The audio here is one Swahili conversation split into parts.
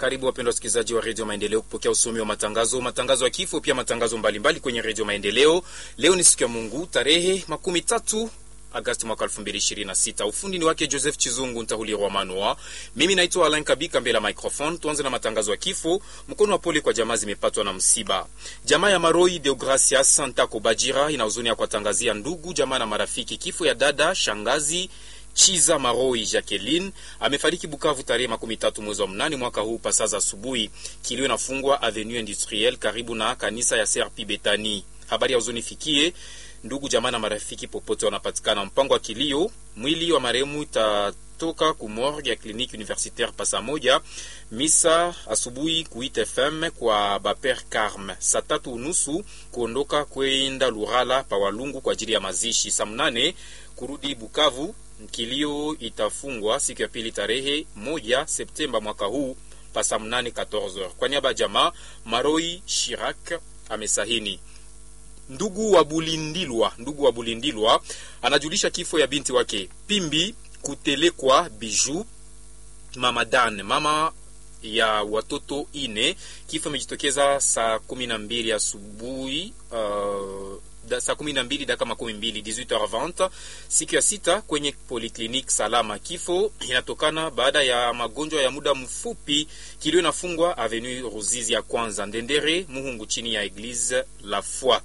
Karibu wapendwa wasikilizaji wa redio Maendeleo kupokea usomi wa matangazo, matangazo ya kifo, pia matangazo mbalimbali kwenye redio Maendeleo. Leo ni siku ya Mungu, tarehe makumi tatu Agasti mwaka 2026. Ufundi ni wake Joseph Chizungu Ntahulirwa Manua. Mimi naitwa Alain Kabika mbele ya microphone. Tuanze na matangazo ya kifo. Mkono wa pole kwa jamaa zimepatwa na msiba. Jamaa ya Maroi Deogracias Santako Bajira ina huzuni ya kuwatangazia ndugu, jamaa na marafiki kifo ya dada shangazi Chiza Maroi Jacqueline amefariki Bukavu tarehe makumi tatu mwezi wa mnane mwaka huu pasaza asubuhi. Kilio inafungwa Avenue Industrielle karibu na kanisa ya CRP Betani. Habari ya huzuni fikie ndugu jamaa na marafiki popote wanapatikana. Mpango wa kilio, mwili wa marehemu itatoka ku morgue ya kliniki universitaire pasa moja, misa asubuhi ku FM kwa Baper Carme, saa tatu unusu kuondoka kwenda Lurala pa Walungu kwa ajili ya mazishi, saa mnane kurudi Bukavu. Kilio itafungwa siku ya pili tarehe moja Septemba mwaka huu pasa mnane 14h. Kwa niaba ya jamaa Maroi Shirak amesahini Ndugu wa Bulindilwa, ndugu wa Bulindilwa anajulisha kifo ya binti wake Pimbi Kutelekwa Biju Mama Dan, mama ya watoto ine. Kifo imejitokeza saa kumi na mbili asubuhi uh, da, saa kumi na mbili dakika makumi mbili 18h20 siku ya sita kwenye poliklinik Salama. Kifo inatokana baada ya magonjwa ya muda mfupi. Kilio inafungwa Avenue Ruzizi ya kwanza Ndendere Muhungu, chini ya Eglise La Foi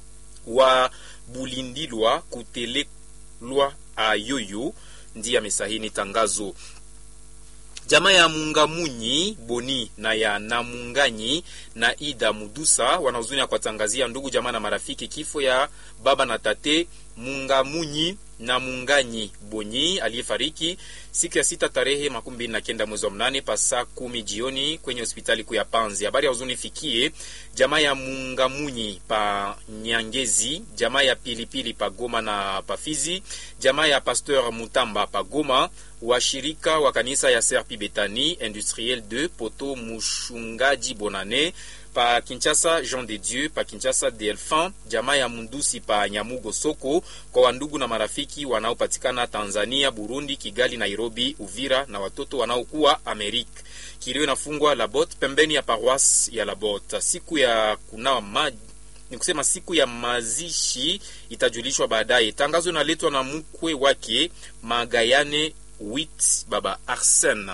wa Bulindilwa Kutelelwa Ayoyo ndiye amesahini tangazo. Jamaa ya Mungamunyi Boni na ya Namunganyi na Ida Mudusa wanahuzuni ya kuwatangazia ndugu jamaa na marafiki kifo ya baba na tate Mungamunyi na Munganyi Bonyi aliyefariki siku ya sita tarehe makumi mbili na kenda mwezi wa mnane pa saa kumi jioni kwenye hospitali kuu ya Panzi. Habari ya huzuni fikie jamaa ya Mungamunyi pa Nyangezi, jamaa ya Pilipili pa Goma na Pafizi, jamaa ya Pasteur Mutamba pa Goma, washirika wa kanisa ya Serpi Betani Industriel 2 Poto Mushungaji Bonane pa Kinshasa Jean de Dieu pa Kinshasa Delphin, jamaa ya Mundusi pa Nyamugo Soko, kwa wandugu na marafiki wanaopatikana Tanzania, Burundi, Kigali, Nairobi, Uvira na watoto wanaokuwa Amerika. Kilio inafungwa Labot pembeni ya paroisse ya Labot. Siku ya kunawa maji ni kusema siku ya mazishi itajulishwa baadaye. Tangazo inaletwa na mkwe wake Magayane wit baba Arsene.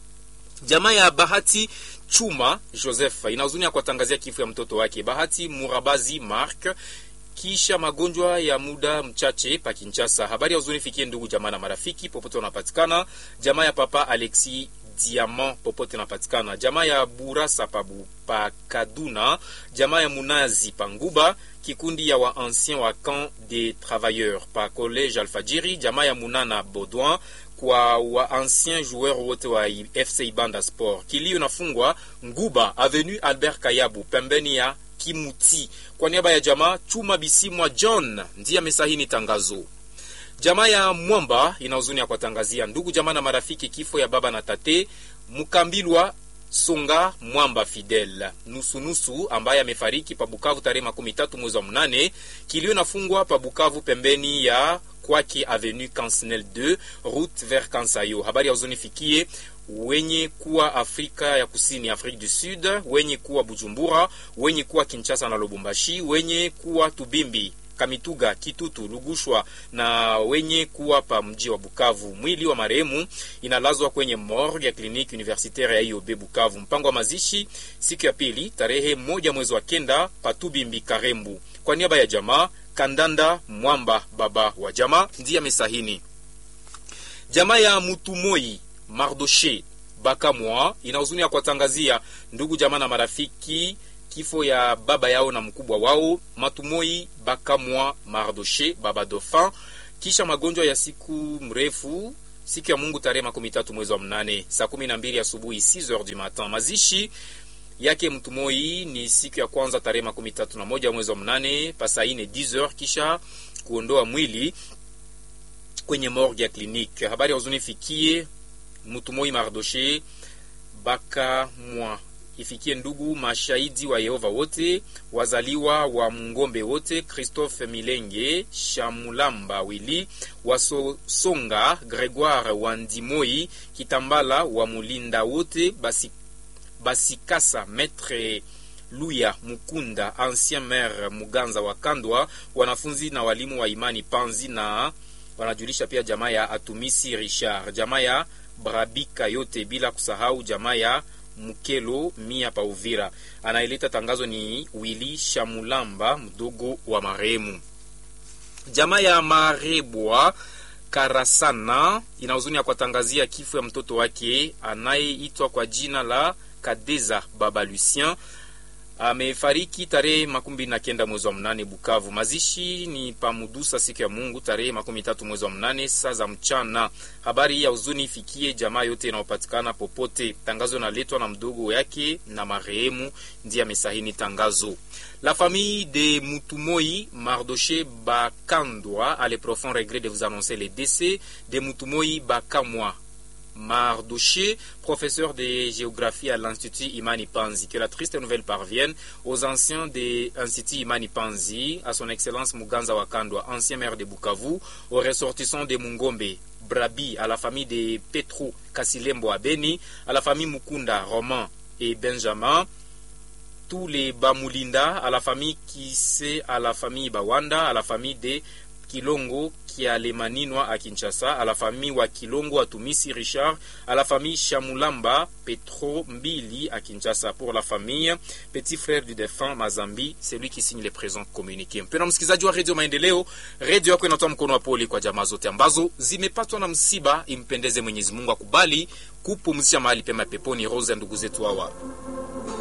Jamaa ya Bahati Chuma Joseph ina huzuni ya kuwatangazia kifo ya mtoto wake Bahati Murabazi Mark kisha magonjwa ya muda mchache pa Kinshasa. Habari ya huzuni fikie ndugu jamaa na marafiki popote wanapatikana. Jamaa ya papa Alexi Diamant popote napatikana. Jamaa ya Burasa pabu pa Kaduna, jamaa ya Munazi pa Nguba, kikundi ya wa ancien wa camp des travailleurs pa College Alfajiri, jamaa ya Munana Baudouin kwa wa ancien joueur wote wa FC Ibanda Sport. Kilio nafungwa Nguba Avenue Albert Kayabu pembeni ya Kimuti. Kwa niaba ya jamaa Chuma Bisimwa John ndiye amesahini tangazo. Jamaa ya Mwamba ina huzuni ya kuwatangazia ndugu jamaa na marafiki kifo ya baba na tate Mukambilwa Songa Mwamba Fidel nusunusu ambaye amefariki pa Bukavu tarehe makumi tatu mwezi wa mnane. Kilio nafungwa pa Bukavu pembeni ya kwake Avenue Cansnel 2 route vers Kansayo. Habari ya huzuni fikie wenye kuwa Afrika ya Kusini, Afrique du Sud, wenye kuwa Bujumbura, wenye kuwa Kinshasa na Lubumbashi, wenye kuwa Tubimbi Kamituga, Kitutu, Lugushwa na wenye kuwa pa mji wa Bukavu. Mwili wa marehemu inalazwa kwenye morgue ya kliniki universitaire ya IOB Bukavu. Mpango wa mazishi siku ya pili tarehe moja mwezi wa kenda Patubimbi Karembu. Kwa niaba ya jamaa Kandanda Mwamba, baba wa jamaa, ndiye amesahini. Jamaa ya Mutumoi Mardoshe Bakamwa ina huzuni ya kuwatangazia ndugu jamaa na marafiki kifo ya baba yao na mkubwa wao Matumoi Bakamwa Mardoshe baba Dauphin, kisha magonjwa ya siku mrefu siku ya Mungu tarehe makumi tatu mwezi wa mnane saa kumi na mbili asubuhi 6h du matin. Mazishi yake Mtumoi ni siku ya kwanza tarehe makumi tatu na moja mwezi wa mnane pasaine 10h, kisha kuondoa mwili kwenye morgue ya kliniki. Habari ya huzuni fikie Mutumoi Mardoshe Bakamwa ifikie ndugu mashahidi wa Yehova wote, wazaliwa wa Mngombe wote, Christophe Milenge, Shamulamba Wili, Wasosonga, Gregoire Wandimoi, Kitambala wa Mulinda wote, basi Basikasa Maître Luya Mukunda, ancien maire Muganza wa Kandwa, wanafunzi na walimu wa imani Panzi, na wanajulisha pia jamaa ya Atumisi Richard, jamaa ya Brabika yote, bila kusahau jamaa ya Mukelo mia pa Uvira. Anayeleta tangazo ni Willy Shamulamba, mdogo wa marehemu. Jamaa ya Marebwa Karasana ina huzuni ya kuwatangazia kifo ya mtoto wake anayeitwa kwa jina la Kadeza Baba Lucien amefariki tarehe makumi mbili na kenda mwezi wa mnane Bukavu. Mazishi ni pamudusa siku ya Mungu tarehe makumi tatu mwezi wa mnane saa za mchana. Habari hii ya huzuni ifikie jamaa yote inayopatikana popote. Tangazo inaletwa na mdogo yake na marehemu ndiye amesahini tangazo. La famille de Mutumoi Mardoché Bakandwa a le profond regret de vous annoncer le décès de Mutumoi Bakamwa Mardoché, professeur de géographie à l'Institut Imani Panzi. Que la triste nouvelle parvienne aux anciens de l'Institut Imani Panzi, à son Excellence Muganza Wakandwa, ancien maire de Bukavu, aux ressortissants de Mungombe, Brabi, à la famille de Petro Kasilembo Abeni, à la famille Mukunda, Roman et Benjamin, tous les Bamulinda, à la famille Kise, à la famille Bawanda, à la famille de Kilongo Kialemaninois à Kinshasa, à la famille wa Kilongo à Tumisi Richard, à la famille Chamulamba Petro Mbili à Kinshasa. Pour la famille, petit frère du défunt Mazambi, c'est lui qui signe les présents communiqués. Mpendwa msikilizaji wa Radio Maendeleo, redio yako inatoa mkono wa pole kwa jamaa zote ambazo zimepatwa na msiba. Impendeze Mwenyezi Mungu akubali kupumzisha mahali pema peponi roho za ndugu zetu hawa.